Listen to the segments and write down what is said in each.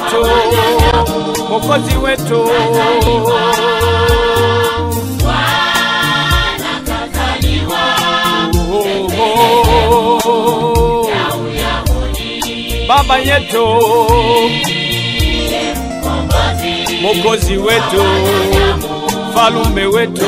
wetu, Mwokozi wetu. Oh, oh, Baba yetu, Mwokozi wetu, Falume wetu.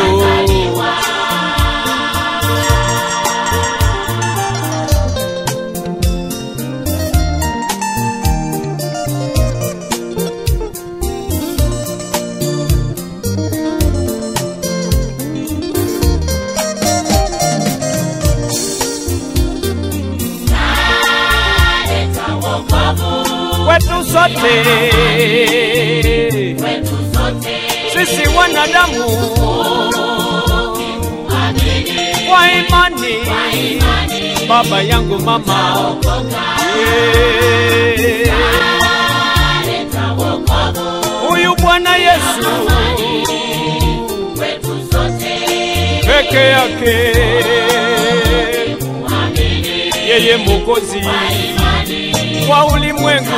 Kwetu sote sisi wanadamu kwa imani, baba yangu mama, yeah. huyu Bwana Yesu peke yake, yeye Mwokozi wa ulimwengu.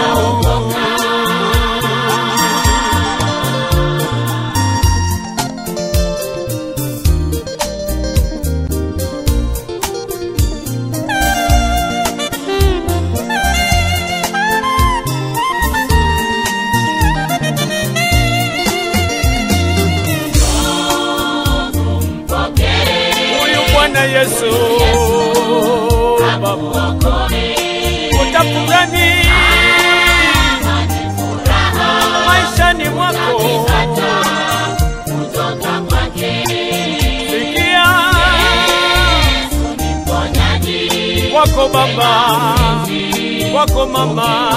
Huyu Bwana Yesu Baba, utafurani maishani mwako, sikia wako baba, wako mama,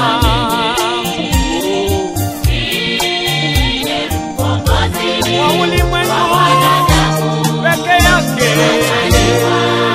wa ulimwengu peke yake.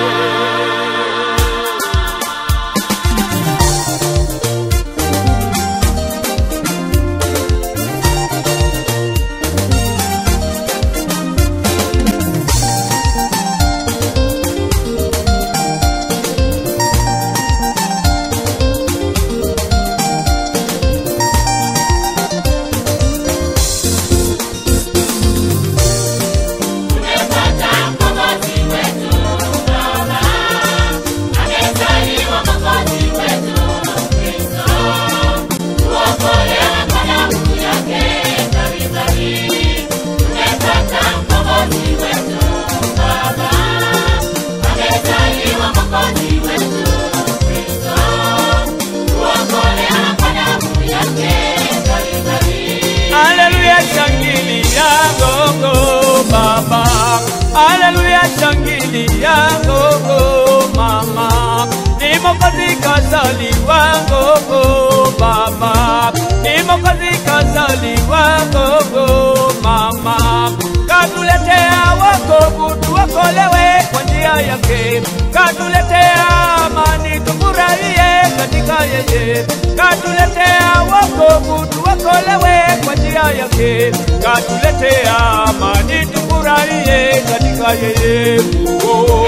Haleluya, shangilia gogo baba. Haleluya, shangilia gogo mama. Ni Mwokozi kazaliwa gogo baba. Ni Mwokozi kazaliwa gogo mama. Katuletea wokovu tuokolewe kwa njia yake. Katuletea amani tufurahie katika yeye. Katuletea wokovu tuokolewe kwa njia yake. Katuletea amani tufurahie katika yeye. Oh,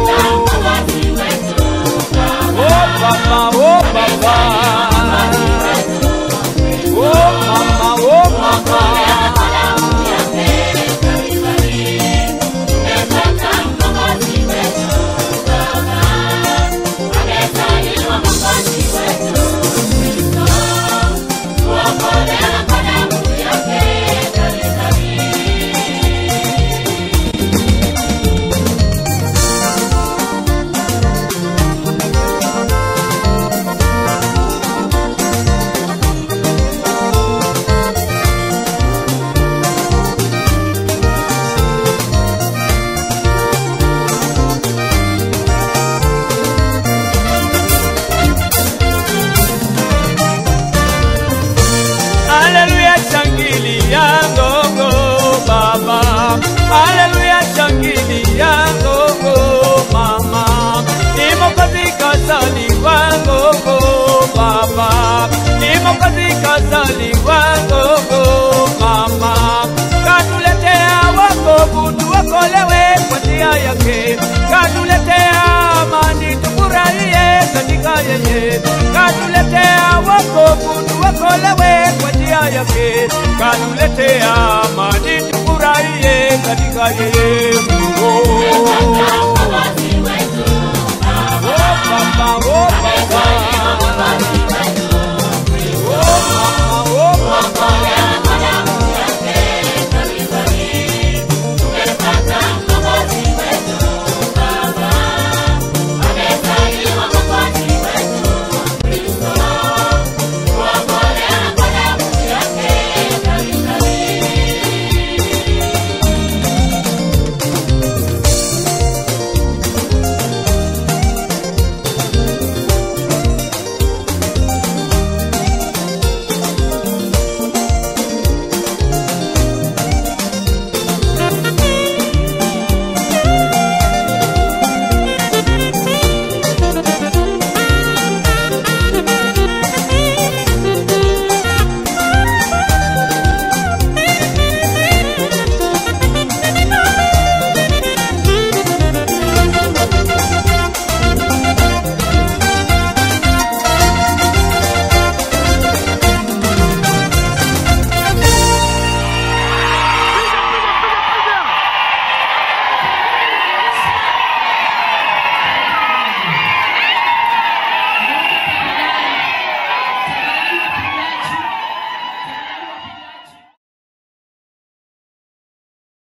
oh baba, oh baba. Oh mama, oh mama. Haleluya, shangilia gogo baba. Haleluya, shangilia gogo mama. Ni Mwokozi kazaliwa gogo baba. Ni Mwokozi kazaliwa gogo mama. Katuletea wokovu tuokolewe kwa njia yake. Katuletea amani tufurahie katika yeye. Katuletea wokovu tuokolewe kwa neema yake katuletea amani, tufurahie katika yeye. Oh.